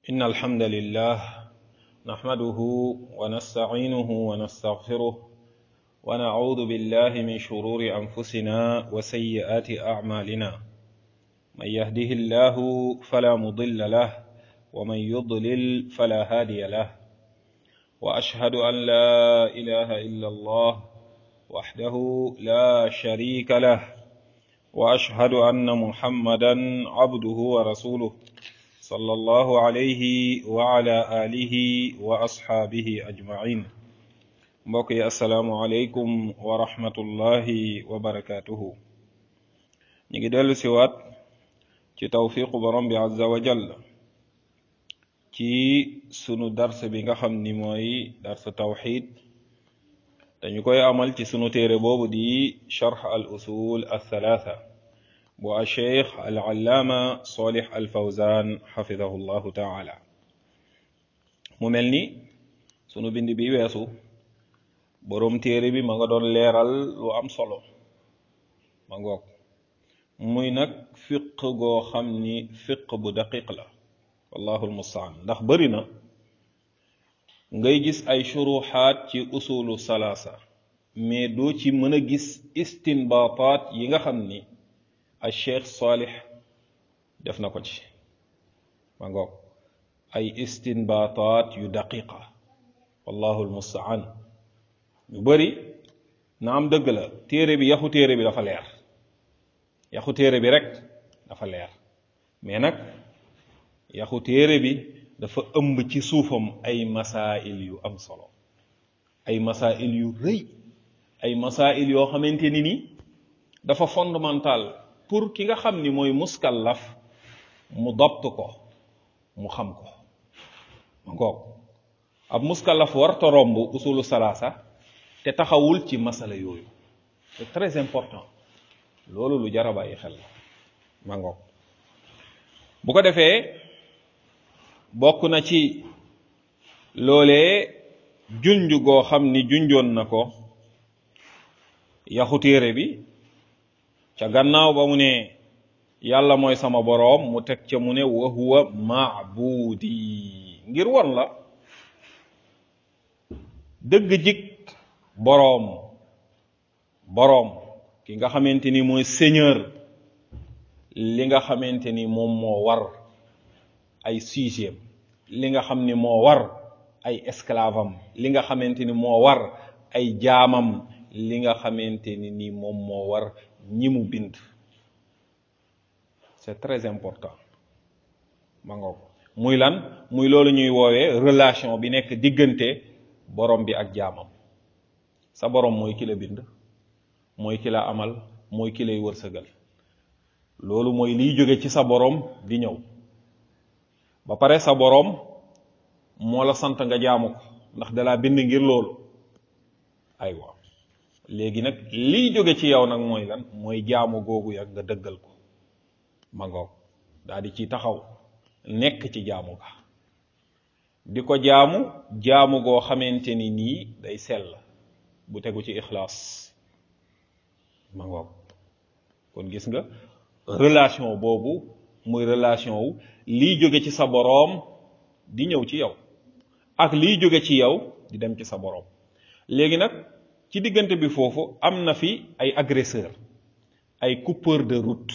إن الحمد لله نحمده ونستعينه ونستغفره ونعوذ بالله من شرور أنفسنا وسيئات أعمالنا من يهده الله فلا مضل له ومن يضلل فلا هادي له وأشهد أن لا إله إلا الله وحده لا شريك له وأشهد أن محمدا عبده ورسوله صلى الله عليه وعلى آله وأصحابه أجمعين mbokk yi asalaamualeykum wa rahmatullahi wa barakaatuhu ñu ngi dellu siwaat ci tawfiqu borom bi azza wa jall ci sunu dars bi nga xam ni mooy dars tawxid dañu koy amal ci sunu téere boobu di charx al usul althalatha bu a cheikh al allaama solih al fawzan xafidahu llahu taala mu mel ni sunu bind bi weesu boroom téere bi ma nga doon leeral lu am solo ma ngoog muy nag fiq goo xam ni fiq bu daqiq la wallahu almustaan ndax bari na ngay gis ay shuruxaat ci usulu salaasa mais doo ci mën a gis istinbaataat yi nga xam ni al cheikh salih def na ko ci ma ngoog ay istinbaataat yu daqiqa wallahu almustaan ñu bari na am dëgg la téere bi yaxu téere bi dafa leer yaxu téere bi rek dafa leer mais nag yaxu téere bi dafa ëmb ci suufam ay masail yu am solo ay masail yu rëy ay masail yoo xamante ni ni dafa fondamental pour ki nga xam ni mooy muskallaf mu dabt ko mu xam ko ma ngoog ab muskallaf warta romb usulu salaasa te taxawul ci masala yooyu c'est très important loolu lu jar a bàyyi xel la ma ngoog bu ko defee bokk na ci loolee junj goo xam ni junjoon na ko yaxu téere bi ca gannaaw ba mu ne yàlla mooy sama boroom mu teg ca mu ne wa huwa maabudi ngir won la dëgg jik boroom boroom ki nga xamante ni mooy seigneur li nga xamante ni moom moo war ay sujet li nga xam ni moo war ay esclave am li nga xamante ni moo war ay jaamam li nga xamante ni ni moom moo war ñi mu bind c'est très important ma ngoog muy lan muy loolu ñuy woowee relation bi nekk diggante borom bi ak jaamam sa borom mooy ki la bind mooy ki la amal mooy ki lay wërsëgal loolu mooy liy jóge ci sa borom di ñëw ba pare sa borom moo la sant nga jaamu ko ndax dalaa bind ngir loolu aywa léegi nag liy jóge ci yow nag mooy lan mooy jaamu googu yag nga dëggal ko ma ngoog daal di ci taxaw nekk ci jaamu ga di ko jaamu jaamu goo xamante ni nii day sell bu tegu ci ixlaas ma ngoog kon gis nga relation boobu muy relation wu liy jóge ci sa boroom di ñëw ci yow ak liy jóge ci yow di dem ci sa boroom léegi nag ci diggante bi foofu am na fi ay agresseur ay coupeur de route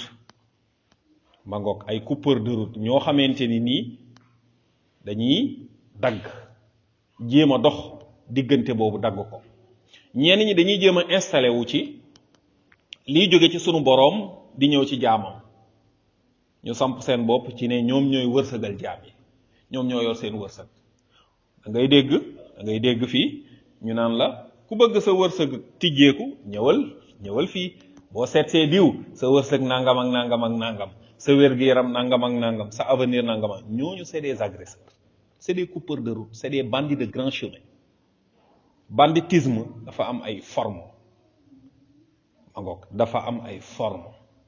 ma ngoog ay coupeur de route ñoo xamante ni nii dañuy dagg jéem a dox diggante boobu dagg ko ñenn ñi dañuy jéem a installé wu ci liy jóge ci sunu boroom di ñëw ci jaamam ñu samp seen bopp ci ne ñoom ñooy wërsëgal jaam yi ñoom ñoo yor seen wërsëg da ngay dégg da ngay dégg fii ñu naan la ku bëgg sa wërsëg tijjeeku ñëwal ñëwal fii boo seetsee diw sa wërsëg nangam ak nangam ak nangam sa wér-gu-yaram nangam ak nangam sa avenir nangam ak ñooñu c'est des agresseurs c'est des coupeurs de route c'est des bandits de grand chemin banditisme dafa am ay forme mangoog dafa am ay forme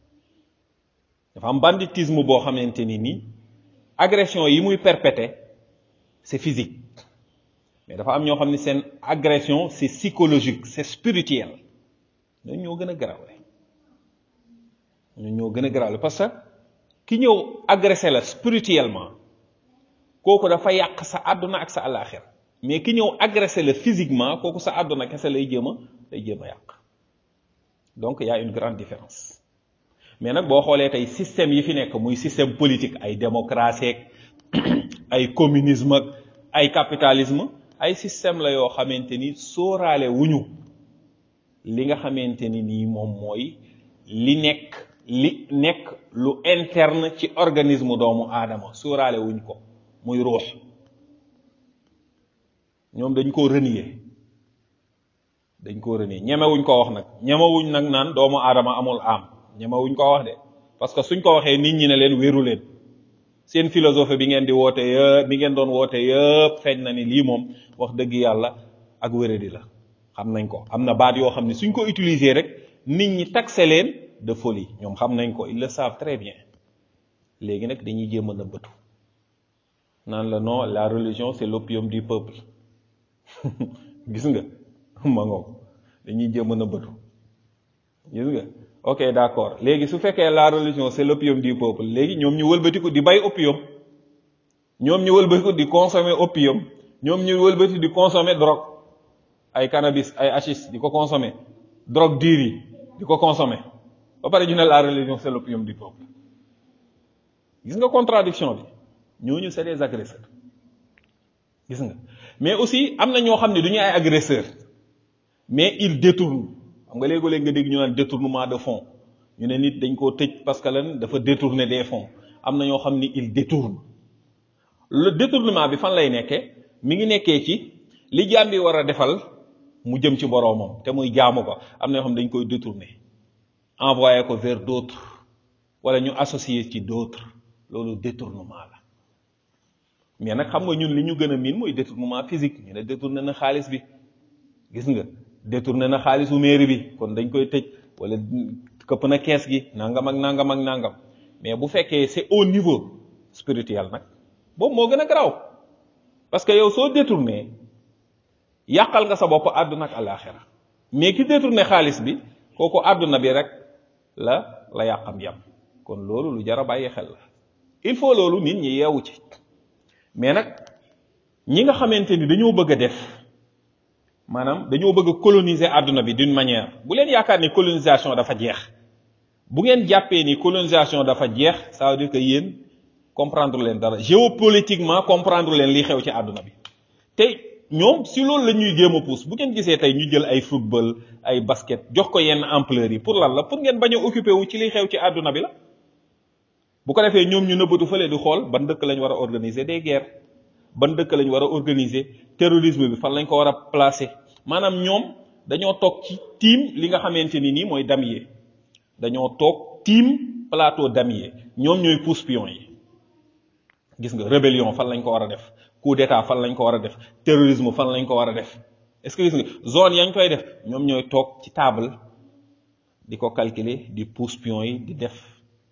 dafa am banditisme boo xamante ni nii agression yi muy perpéter c'est physique mais dafa am ñoo xam ne seen agression c'est psychologique c'est spirituel ñooñu ñoo gën a garawle ñooñu ñoo gën a garawle parce que ki ñëw agressé la spirituellement kooku dafa yàq sa àdduna ak sa àllaaxira mais ki ñëw agressé la physiquement kooku sa àdduna kese lay jéem a lay jéem a yàq donc y a une grande différence mais nag boo xoolee tey système yi fi nekk muy système politique ay démocratie ay communisme ak ay capitalisme ay système la yoo xamante ni sóoraale wuñu li nga xamante ni nii moom mooy li nekk li nekk lu interne ci organisme doomu aadama sóoraale wuñ ko muy ruux ñoom dañ koo renier dañ koo renier ñemewuñ ko wax nag ñemewuñ nag naan doomu aadama amul am ñemewuñ ko wax de parce que suñ ko waxee nit ñi ne leen wéeru leen seen philosophie bi ngeen di woote yëpp bi ngeen doon woote yëpp feeñ na ni lii moom wax dëgg yàlla ak wéradi la xam nañ ko am na baat yoo xam ne suñ ko utiliser rek nit ñi taxé leen de folie ñoom xam nañ ko ils le savent très bien léegi nag dañuy jéem a nëbbatu naan la non la religion c'est l'opium du peuple gis nga ma ngoog dañuy jéem a nëbbatu gis nga ok d'accord léegi su fekkee la religion c'est l'opium du peuple léegi ñoom ñu wëlbatiku di bay opium ñoom ñu wëlbatiku di consommer opium ñoom ñu wëlbatiku di consommer drogue ay cannabis ay hachis di ko consommer drogue dure yi di ko consommer ba pare ñu ne la religion c'est l'opium du peuple gis nga contradiction bi ñooñu c'est des agresseurs gis nga mais aussi am na ñoo xam ne du ñu ay agresseurs mais ils détournent xam nga léegi-léegi nga dégg ñu naan détournement de fonds ñu ne nit dañ koo tëj parce que lan dafa détourner des fonds am na ñoo xam ni ils détournent le détournement bi fan lay nekkee mi ngi nekkee ci li jaam bi war a defal mu jëm ci boroomam te muy jaamu ko am na ñoo xam dañ koy détourner envoyer ko vers d'autres wala ñu associer ci d'autres loolu détournement la mais nag xam nga ñun li ñu gën a miin mooy détournement physique ñu ne détourné na xaalis bi gis nga détourné na xaalisu mairie bi kon dañ koy tëj wala këpp na kees gi nangam ak nangam ak nangam mais bu fekkee c'est au niveau spirituel nag boobu moo gën a garaaw parce que yow soo détourné yàqal nga sa bopp àdduna ak àllaaxira mais ki détourné xaalis bi kooku àdduna bi rek la la yàqam yam kon loolu lu jar a bàyyi xel la il faut loolu nit ñi yeewu ci mais nag ñi nga xamante ni dañoo bëgg a def maanaam dañoo bëgg a coloniser àdduna bi d'une manière bu leen yaakaar ni colonisation dafa jeex bu ngeen jàppee ni colonisation dafa jeex ça veut dire que yéen comprendre leen dara géopolitiquement comprendre leen li xew ci àdduna bi te ñoom si loolu la ñuy jéem a pousse bu ngeen gisee tey ñu jël ay football ay basket jox ko yenn ampleur yi pour lan la pour ngeen bañ a occupé wu ci li xew ci àdduna bi la bu ko defee ñoom ñu nëbbatu fële di xool ban dëkk lañ war a organiser des guerres ban dëkk lañ war a organiser terrorisme bi fan lañ ko war a placer maanaam ñoom dañoo toog ci tiim li nga xamante ni nii mooy damier dañoo toog tiim plateau damier ñoom ñooy pousse pion yi gis nga rébellion fan lañ ko war a def coup d'état fan lañ ko war a def terrorisme fan lañ ko war a def est-ce que gis nga zone yañ koy def ñoom ñooy toog ci table di ko calculer di pousse pion yi di def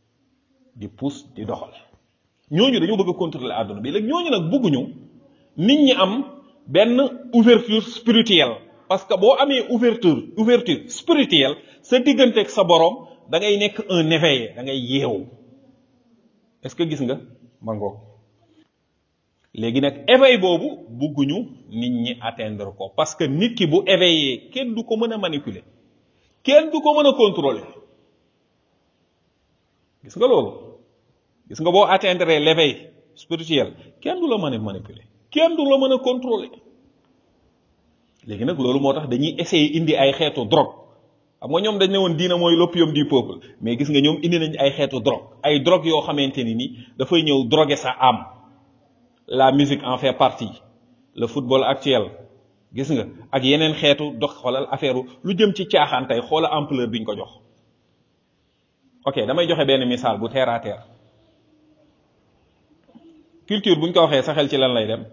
di pousse di doxal ñooñu dañoo bëgg a contrôler àdduna bi léegi ñooñu nag bëgguñu nit ñi am benn ouverture spirituelle parce que boo amee ouverture ouverture spirituelle sa diggante ak sa borom da ngay nekk un éveillé da ngay yeewu est-ce que gis nga ma ngoog léegi nag éveil boobu bëgguñu nit ñi atteindre ko parce que nit ki bu éveillé kenn du ko mën a manipuler kenn du ko mën a contrôler gis nga loolu gis nga boo atteindre l'éveil spirituel kenn du la mën a manipuler kenn du la mën a contrôler léegi nag loolu moo tax dañuy essayer indi ay xeetu drogue xam nga ñoom dañ ne woon diina mooy l'opium du peuple mais gis nga ñoom indi nañ ay xeetu drogue ay drogue yoo xamante ni ni dafay ñëw droguer sa âme la musique en fait partie le football actuel gis nga ak yeneen xeetu dox xoolal affaire lu jëm ci caaxaan tey xoola ampleur biñ ko jox ok damay joxe benn misaal bu terre à terre culture buñ ko waxee sa xel ci lan lay dem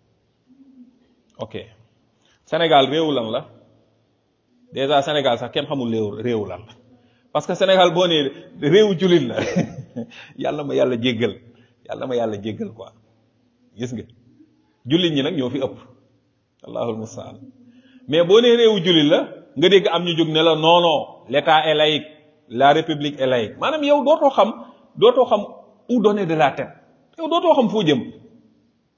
ok Sénégal réewu lan la déjà Sénégal sax kenn xamul réew réewu lan la parce que Sénégal boo nee réewu jullit la yàlla ma yàlla jéggal yàlla ma yàlla jéggal quoi gis nga jullit ñi nag ñoo fi ëpp allahul mustaan mais boo nee réewu jullit la nga dégg am ñu jóg ne la non non l'état est laïque la république est laïque maanaam yow dootoo xam dootoo xam où donner de la tête yow dootoo xam foo jëm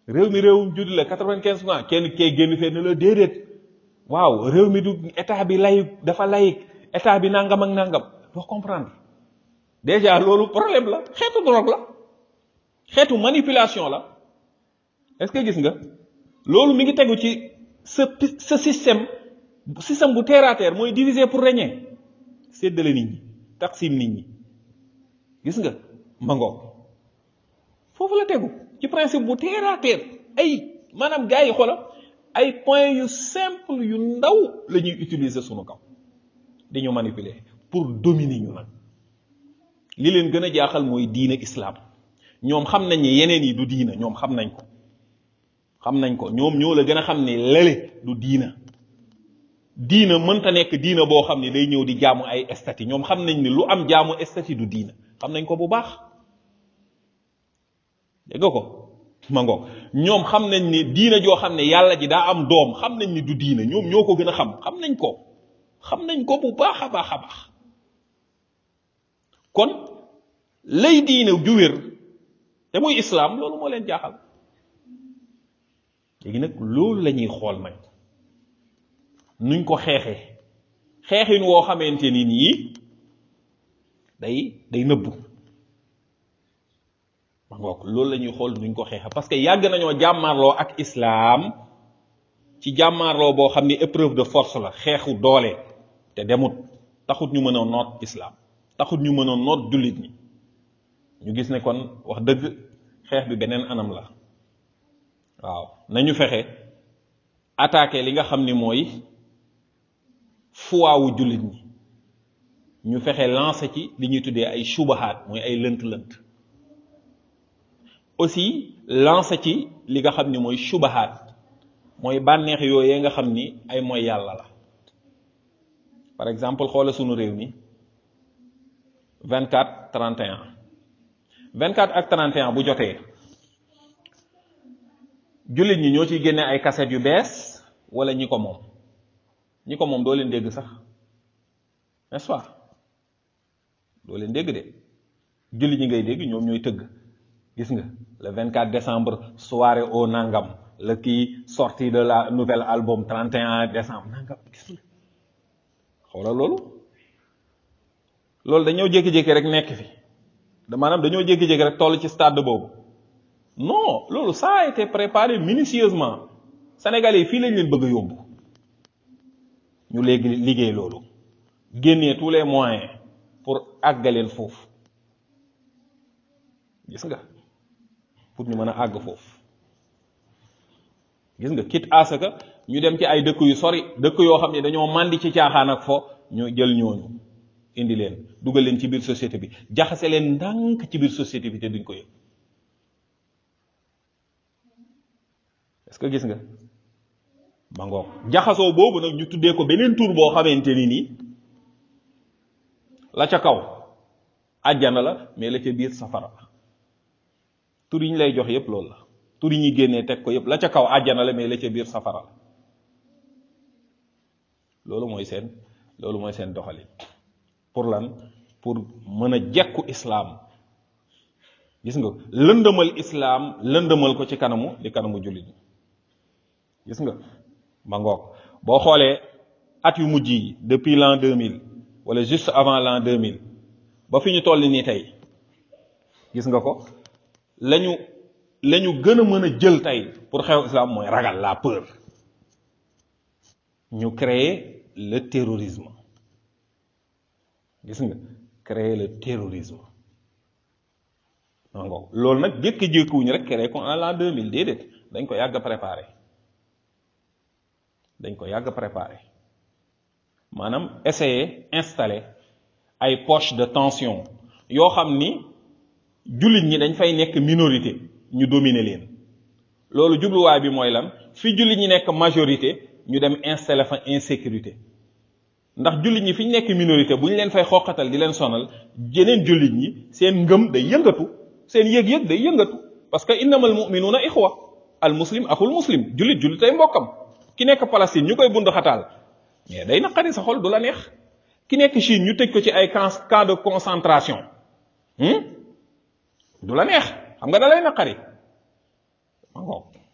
réew mi réewum jullit la quatre-vingt-quinze pour cent kenn kee génn fee ne la déedéet waaw réew mi du état bi layik dafa layik état bi nangam ak nangam doo comprendre déjà loolu problème la xeetu drogue la xeetu manipulation la est-ce que gis nga loolu mi ngi tegu ci sa sa système système bu terre à terre mooy diviser pour régner séddale nit ñi taqsim nit ñi gis nga mangoog foofu la tegu ci principe bu terre à terre ay maanaam gars yi xoola ay points yu simple yu ndaw la ñuy utiliser sunu kaw dañu manipuler pour dominer ñu nag li leen gën a jaaxal mooy diine islam ñoom xam nañ ni yeneen yi du diina ñoom xam nañ ko xam nañ ko ñoom ñoo la gën a xam ni lële du diina diina mënta nekk diina boo xam ni day ñëw di jaamu ay estati ñoom xam nañ ni lu am jaamu estati du diina xam nañ ko bu baax dégg nga ko ma ngoog ñoom xam nañ ni diina joo xam ne yàlla ji daa am doom xam nañ ni du diina ñoom ñoo ko gën a xam xam nañ ko xam nañ ko bu baax a baax a baax kon lay diina ju wér te muy islaam loolu moo leen jaaxal léegi nag loolu la ñuy xool nag nuñ ko xeexee xeexin woo xamante ni nii day day nëbbu ma ngoog loolu la ñuy xool nuñ ko xeexee parce que yàgg nañoo jàmmaarloo ak islaam ci jàmmaarloo boo xam ni épreuve de force la xeexu doole te demut taxut ñu mën a noot islaam taxut ñu mën a noot jullit ñi ñu gis ne kon wax dëgg xeex bi beneen anam la waaw nañu fexe attaquer li nga xam ni mooy fuwaawu jullit ñi ñu fexe lancer ci li ñuy tuddee ay subahaat mooy ay lënt-lënt aussi lancer ci li nga xam ni mooy subahaat mooy bànneex yooyee nga xam ni ay mooy yàlla la par exemple xoola sunu réew mi 24 31 24 ak 31 bu jotee jullit ñi ñoo ciy génne ay kaset yu bees wala ñi ko moom ñi ko moom doo leen dégg sax n'est-ce pas doo leen dégg de jullit ñi ngay dégg ñoom ñooy tëgg gis nga le 24 décembre soirée au nangam le kii sortie de la nouvelle album 31 décembre nangam gis nga xoolal loolu loolu dañoo jékki-jékki rek nekk fi da maanaam dañoo jékki-jékki rek toll ci stade boobu non loolu ça a été préparé minutieusement Sénégalais yi fii lañ leen bëgg a yóbbu ñu léegi liggéey loolu génnee tous les moyens pour àggaleen foofu gis nga pour ñu mën a àgg foofu gis nga quitte à ce que ñu dem ci ay dëkk yu sori dëkk yoo xam ne dañoo màndi ci caaxaan ak fo ñu jël ñooñu indi leen dugal leen ci biir société bi jaxase leen ndànk ci biir société bi te duñ ko yëg est-ce que gis nga ba ngoog jaxasoo boobu nag ñu tuddee ko beneen tur boo xamante ni nii la ca kaw àjjana la mais la ca biir safara la tur yi ñu lay jox yépp loolu la tur yi ñuy génnee teg ko yépp la ca kaw àjjana la mais la ca biir safara la loolu mooy seen loolu mooy seen doxalin pour lan pour mën a jekku islaam gis nga lëndëmal islaam lëndëmal ko ci kanamu di kanamu jullit gis nga ma ngoog boo xoolee at yu mujj yi depuis l'an 2000 wala juste avant l'an 2000 ba fi ñu toll nii tey gis nga ko lañu lañu gën a mën a jël tey pour xew islam mooy ragal la peur ñu créer le terrorisme gis nga créer le terrorisme ma ngoog loolu nag jékki-jékkiwuñu rek créer ko en l'an 2000 déedéet dañ ko yàgg préparé dañ ko yàgg préparé maanaam essayer installer ay poche de tension yoo xam ni jullit ñi dañ fay nekk minorité ñu dominer leen loolu jubluwaay bi mooy lan fi jullit ñi nekk majorité ñu dem installer fa insécurité ndax jullit ñi fi ñu nekk minorité bu ñu leen fay xoqatal di leen sonal jeneen jullit ñi seen ngëm day yëngatu seen yëg-yëg day yëngatu parce que innamal mu'minuna ixwa al muslim axul muslim jullit jullit tay mbokkam ki nekk Palestine ñu koy bund xataal mais day naqari sa xol du la neex ki nekk Chine ñu tëj ko ci ay camp camp de concentration du la neex xam nga da lay naqari ma ngoog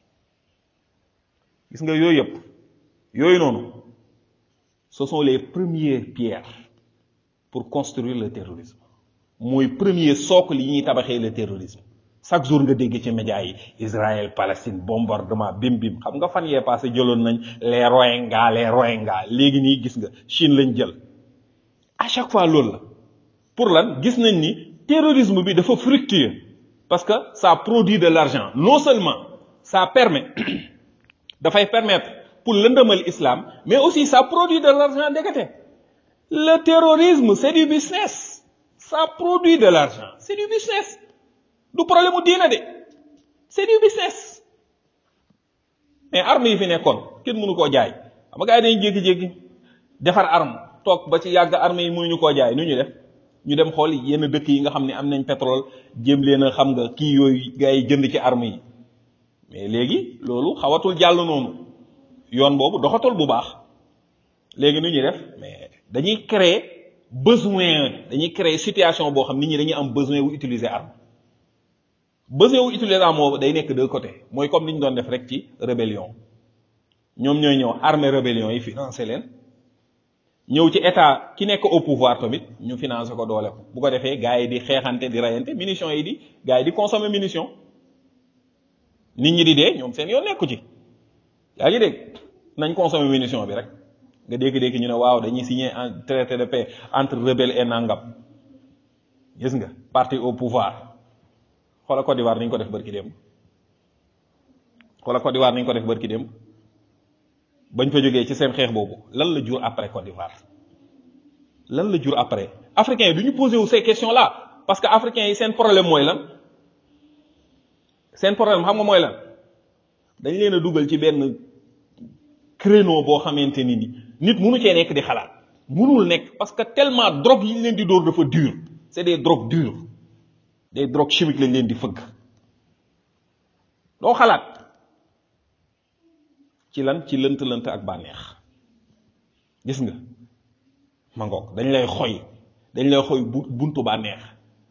gis nga yooyu yëpp yooyu noonu ce sont les premières pierres pour construire le terrorisme mooy premier socle yi ñuy tabaxee le terrorisme chaque jour nga dégg ci médias yi Israël Palestine bombardement bim bim xam nga fan yee passé jëloon nañ les Rohingyas les Rohingyas léegi nii gis nga Chine lañ jël à chaque fois loolu la pour lan gis nañ ni terrorisme bi dafa fructueux parce que ça produit de l'argent non seulement ça permet dafay permettre pour lëndëmal islam mais aussi ça produit de l'argent ndekete le terrorisme c'est du business ça produit de l'argent c'est du business du problème mu diina de c'est du business mais armes yi fi nekkoon kenn mënu koo jaay xam nga gars yi dañuy jékki-jékki defar arme toog ba ci yàgg armes yi mënuñu koo jaay nu ñu def ñu dem xool yenn dëkk yi nga xam ne am nañ pétrole jéem leen a xam nga kii yooyu gars yi jënd ci armes yi mais léegi loolu xawatul jàll noonu yoon boobu doxatul bu baax léegi nu ñuy def mais dañuy créer besoin dañuy créer situation boo xam nit ñi dañuy am besoin wu utiliser arme besoin wu utiliser arme boobu day nekk deux côtés mooy comme ni ñu doon def rek ci rébellion ñoom ñooy ñëw armée rébellion yi financer leen ñëw ci état ki nekk au pouvoir tamit ñu financer ko doole ko bu ko defee gars yi di xeexante di rayante munitions yi di gars yi di consommer munitions nit ñi di dee ñoom seen yoon nekku ci yaa ngi dégg nañ consommer munition bi rek nga dégg-dégg ñu ne waaw dañuy signer un traité de paix entre rebelle et nangam gis nga parti au pouvoir xoola Côte d'Ivoire ni ñu ko def bërki démb xoola Côte d'Ivoire ni ñu ko def bërki démb bañ fa jógee ci seen xeex boobu lan la jur après Côte d'Ivoire lan la jur après africains yi du ñu posé wu ces questions là parce que africains yi seen problème mooy lan seen problème xam nga mooy lan dañ leen a dugal ci benn créneau boo xamante ni ni nit munu cee nekk di xalaat munul nekk parce que tellement drogue yi ñu leen di dóor dafa dur c'est des drogues dures des drogues chimiques lañ leen di fëgg doo xalaat ci lan ci lënt-lënt ak bànneex gis nga ma ngoog dañ lay xoy dañ lay xoy bu buntu bànneex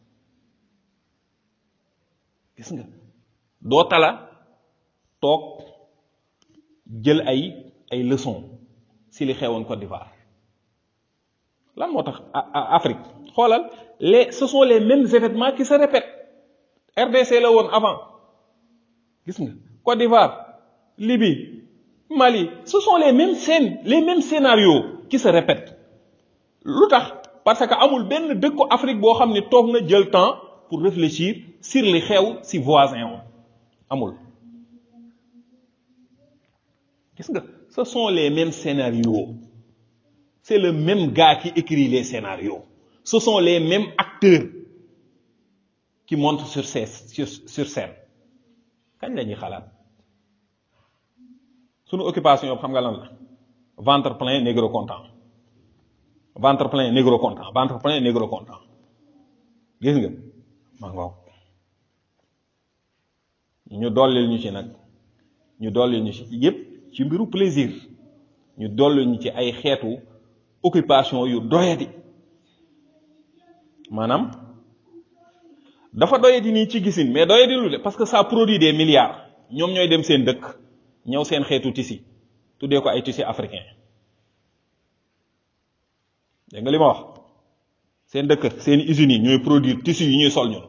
gis nga doo tala toog jël ay ay leçons si li xewoon Côte d'Ivoire lan moo tax Afrique xoolal les ce sont les mêmes événements qui se répètent RDC la woon avant gis nga Côte d'Ivoire Libye Mali ce sont les mêmes scènes les mêmes scénarios qui se répètent lu tax parce que amul benn dëkku Afrique boo xam ne toog na jël temps pour réfléchir sur li xew si voisin om amul gis nga ce sont les mêmes scénarios c'est le même gars qui écrit les scénarios ce sont les mêmes acteurs qui montent sur scène sur, sur scène kañ la ñuy xalaat sunu occupation yëpp xam nga lan la ventre plein négro content ventre plein négro content ventre plein négro content gis nga ma ngoog ñu dollil ñu ci nag ñu dollil ñu ci yépp ci mbiru plaisir ñu dollil ñu ci ay xeetu occupation yu doyadi maanaam dafa doyadi nii ci gisin mais doyadi lu de parce que ça produit des milliards ñoom ñooy dem seen dëkk ñëw seen xeetu tissu tuddee ko ay tissu africain dégg nga li ma wax seen dëkk seen usines yi ñooy produire tissu yi ñuy sol ñun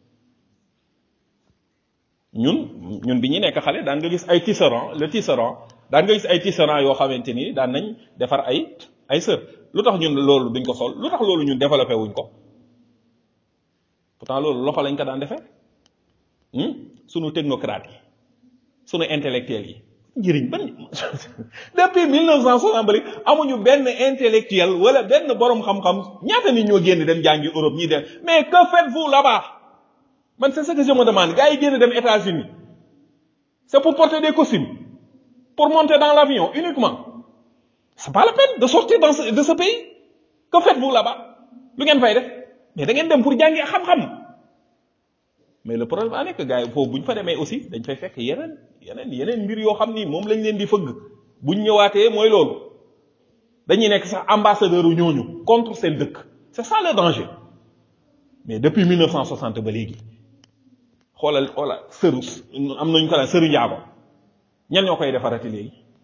ñun ñun bi ñu nekk xale daan nga gis ay tisserand le tisserand daan nga gis ay tisserand yoo xamante ni daan nañ defar ay ay sër lu tax ñun loolu duñ ko sol lu tax loolu ñun développé wuñ ko pourtant loolu loxo lañ ko daan defee sunu technocrates yi sunu intellectuels yi njëriñ ban depuis 1960 ba léegi amuñu benn intellectuel wala benn borom xam-xam ñaata nit ñoo génn dem jàngi Europe ñi dem mais que faites-vous là-bas man c'est ce que je me demande gars yi génn dem États-Unis c'est pour porter des costumes pour monter dans l'avion uniquement c'est pas la peine de sortir dans ce, de ce pays que faites-vous là-bas lu ngeen fay def mais da ngeen dem pour jàngi xam-xam mais le problème a nekk gars yi foofu bu ñu fa demee aussi dañ fay fekk yeneen yeneen yeneen mbir yoo xam ni moom lañ leen di fëgg buñ ñëwaatee mooy loolu dañuy nekk sax ambassadeur u ñooñu contre seen dëkk c'est ça le danger mais depuis 1960 ba léegi xoolal xoolal sëru am nañu ko daan sëru njaago ñan ñoo koy defarati léegi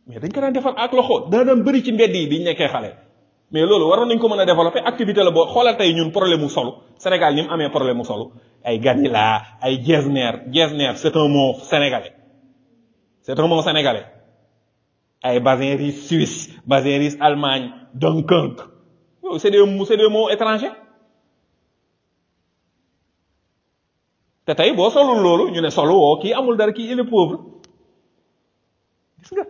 mais dañ ko daan defar ak loxo daa daan bëri ci mbedd yi biñ nekkee xale mais loolu waroon nañ ko mën a développer activité la boo xoolal tey ñun problème mu solo Sénégal ni mu amee problème mu solo ay Ganila ay Getzner Getzner c'est un mot sénégalais c'est un mot sénégalais ay Basin Russe Suisse Basin Russe Allemagne Dunkirk yooyu c'est des c'est des mots étrangers te tey boo solul loolu ñu ne solo woo kii amul dara kii il est pauvre gis nga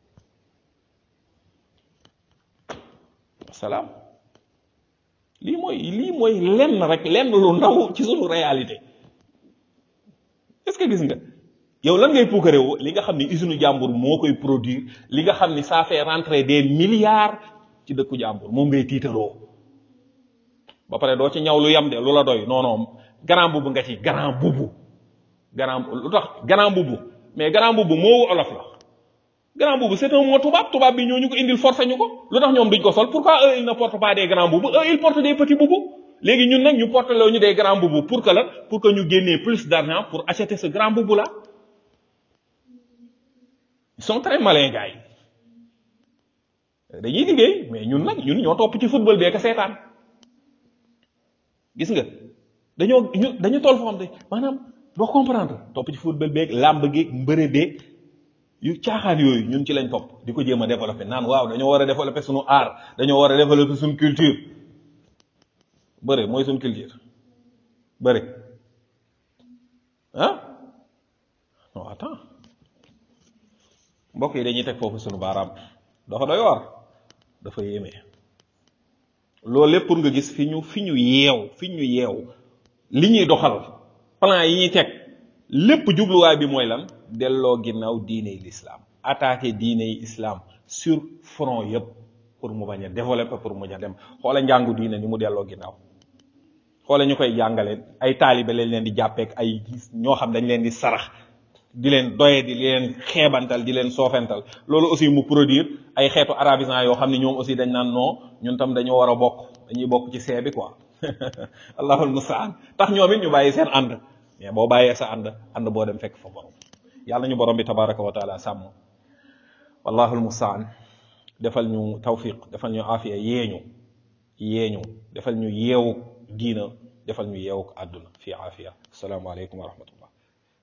salaam lii mooy lii mooy lenn rek lenn lu ndaw ci sunu réalité est-ce que gis nga yow lan ngay puukarewu li nga xam ni usine jàmbur moo koy produire li nga xam ni ça fait rentrer des milliards ci dëkku jàmbur moom ngay tiitaroo ba pare doo ci ñaw lu yam de lu la doy non non grand bubu nga ci grand bubu grand lu tax grand bubu mais grand bubu moo olof la grand boubou c'est un mot tubaab tubaab bi ñoo ñu ko indil forcé ñu ko lu tax ñoom duñ ko sol pourquoi eux ils ne portent pas des grands boubous eux ils portent des petits boubous léegi ñun nag ñu porte loo ñu des grands boubous pour que la pour que ñu génnee plus d'argent pour acheter ce grand boubou là ils sont très malins gars yi dañuy liggéey mais ñun nag ñun ñoo topp ci football bee ka seetaan gis nga dañoo ñu dañu toll foo xam ne maanaam doo comprendre topp ci football beeg làmb geeg mbëre beeg yu caaxaan yooyu ñun ci lañ topp di ko jéem a développer naan waaw dañoo war a développer suñu art dañoo war a développer suñu culture bëre mooy suñu culture bëre ah non attends mbokk yi dañuy teg foofu suñu baaraam dafa doy war dafa yéeme loolu lépp pour nga gis fi ñu fi ñu yeew fi ñu yeew li ñuy doxal plan yi ñuy teg lépp jubluwaay bi mooy lan delloo ginnaaw diine yi l'islam attaquer diine yi islam sur front yëpp pour mu bañ a développer pour mu bañ a dem xoole njàngu diine ni mu delloo ginnaaw xoole ñu koy jàngale ay taalibe lañ leen di jàppeek ay ñoo xam dañ leen di sarax di leen doye di leen xeebantal di leen soofental loolu aussi mu produire ay xeetu arabisant yoo xam ne ñoom aussi dañ naan non ñun tam dañoo war a bokk dañuy bokk ci see bi quoi allahul mustaan tax ñoom it ñu bàyyi seen ànd mais boo bàyyee sa ànd ànd boo dem fekk fa borom yàlla ñu borom bi tabaraka wa taala sàmm wallahul mustaan defal ñu tawfiq defal ñu afiya yeeñu yeeñu defal ñu yeewu diina defal ñu yeewu àdduna fi afiya asalaamaaleykum wa rahmatullah